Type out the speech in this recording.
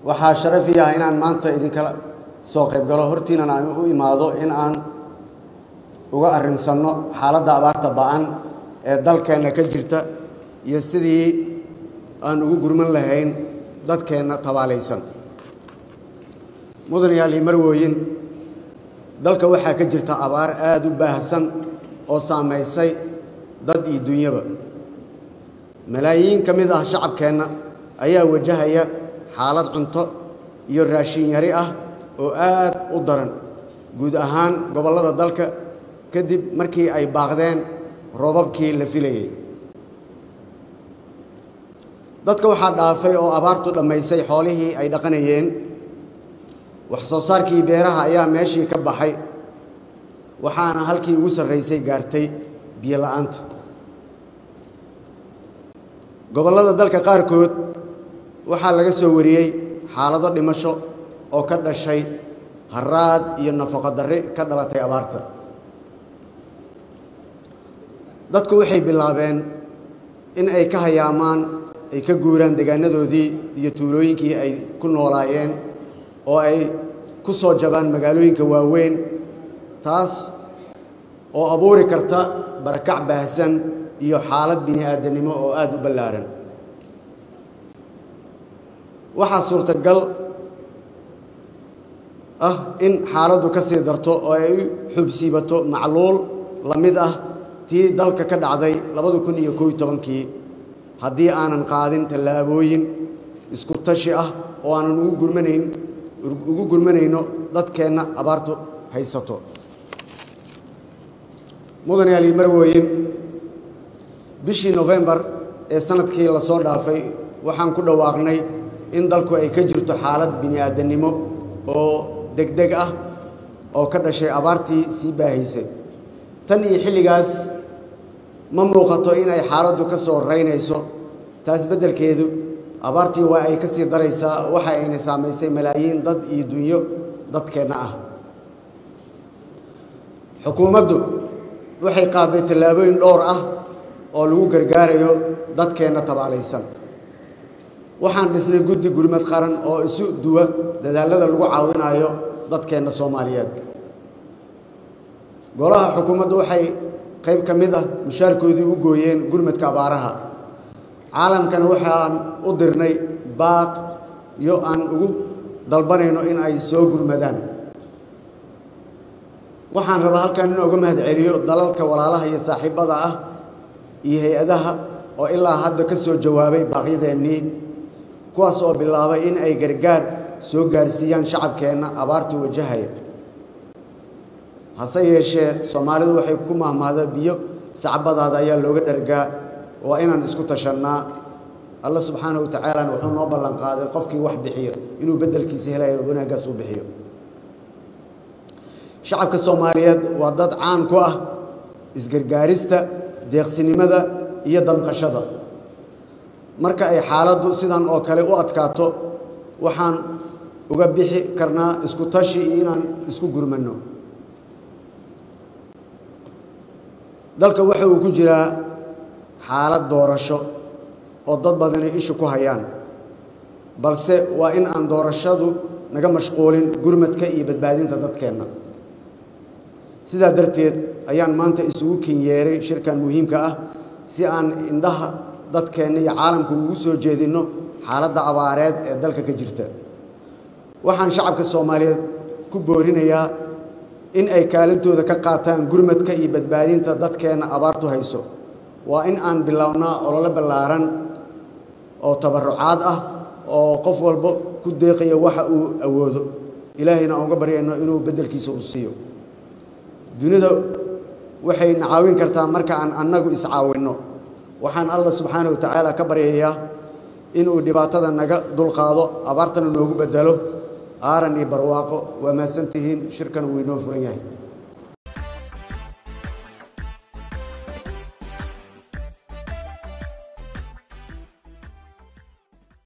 waxaa sharafi ah inaan maanta idinkala soo qayb galo hortiinan aan u imaado in aan uga arrinsanno xaaladda abaarta ba'an ee dalkeenna ka jirta iyo sidii aan ugu gurman lahayn dadkeenna tabaalaysan mudan yaali marwooyin dalka waxaa ka jirta abaar aada u baahsan oo saamaysay dad iyo dunyaba malaayiin ka mid ah shacabkeenna ayaa wajahaya xaalad cunto iyo raashin yari ah oo aad u daran guud ahaan gobollada dalka kadib markii ay baaqdeen roobabkii la filayey dadka waxaa dhaafay oo abaartu dhammaysay xoolihii ay dhaqanayeen wax soo saarkii beeraha ayaa meeshii ka baxay waxaana halkii ugu sarraysay gaartay biyo la'aanta gobollada dalka qaarkood waxaa laga soo wariyey xaalado dhimasho oo ka dhashay haraad iyo nafaqo darri ka dhalatay abaarta dadku waxay bilaabeen in ay ka hayaamaan ay ka guuraan deegaanadoodii iyo tuulooyinkii ay ku noolaayeen oo ay ku soo jabaan magaalooyinka waaweyn taas oo abuuri karta barakac baahsan iyo xaalad bini aadamnimo oo aada u ballaaran waxaa suurtagal ah in xaaladdu ka sii darto oo ay u xubsiibato macluul la mid ah tii dalka ka dhacday labada kun iyo koob iyo tobankii haddii aanan qaadin tallaabooyin isku tashi ah oo aanan ugu gurmanayn ugu gurmanayno dadkeenna abaartu haysato mudan yaali marwooyin bishii nofembar ee sanadkii la soo dhaafay waxaan ku dhawaaqnay in dalku ay ka jirto xaalad bini aadannimo oo degdeg ah oo ka dhashay abaartii sii baahaysay tan iyo xilligaas ma muuqato inay xaaladdu ka soo raynayso taas beddelkeedu abaartii waa ay ka sii daraysaa waxa ayna saamaysay malaayiin dad iyo dunyo dadkeenna ah xukuumaddu waxay qaaday tallaabooyin dhowr ah oo lagu gargaarayo dadkeenna tabaalaysan waxaan dhisnay guddi gurmad qaran oo isu duwa dadaallada lagu caawinayo dadkeenna soomaaliyeed golaha xukuumaddu waxay qayb ka mid ah mushaarkoodii u gooyeen gurmadka abaaraha caalamkan waxaan u dirnay baaq iyo aan ugu dalbanayno in ay soo gurmadaan waxaan rabaa halkan in uga mahad celiyo dalalka walaalaha iyo saaxiibbada ah iyo hay-adaha oo ilaa hadda ka soo jawaabay baaqyadeennii kuwaas oo bilaabay in ay gargaar soo gaarsiiyaan shacabkeenna abaartu wajahaya hase yeeshee soomaalidu waxay ku mahmaada biyo sacbadaada ayaa looga dhargaa waa inaan isku tashannaa alla subxaanahu wa tacaalana wuxuu noo ballan qaaday qofkii wax bixiyo inuu beddelkiisa helayo wanaaggaas u bixiyo shacabka soomaaliyeed waa dad caan ku ah isgargaarista deeqsinimada iyo damqashada marka ay xaaladdu sidan oo kale u adkaato waxaan uga bixi karnaa isku tashi iyo inaan isku gurmanno dalka waxa uu ku jiraa xaalad doorasho oo dad badani ishu ku hayaan balse waa in aan doorashadu naga mashquulin gurmadka iyo badbaadinta dadkeenna sidaa darteed ayaan maanta isugu kinyeeray shirkan muhiimka ah si aan indhaha dadkeenna iyo caalamka ugu soo jeedinno xaaladda abaareed ee dalka ka jirta waxaan shacabka soomaaliyeed ku boorinayaa in ay kaalintooda ka qaataan gurmadka iyo badbaadinta dadkeenna abaartu hayso waa in aan bilownaa olole ballaaran oo tabarrucaad ah oo qof walba ku deeqaya waxa uu awoodo ilaahayna aan uga baryayno inuu beddelkiisa uu siiyo dunida waxay na caawin kartaa marka aan annagu iscaawinno waxaan allah subxaana wa tacaala ka baryayaa inuu dhibaatada naga dulqaado abaartana noogu beddelo aaran iyo barwaaqo waa mahadsantihiin shirkan wuu inoo furan yahay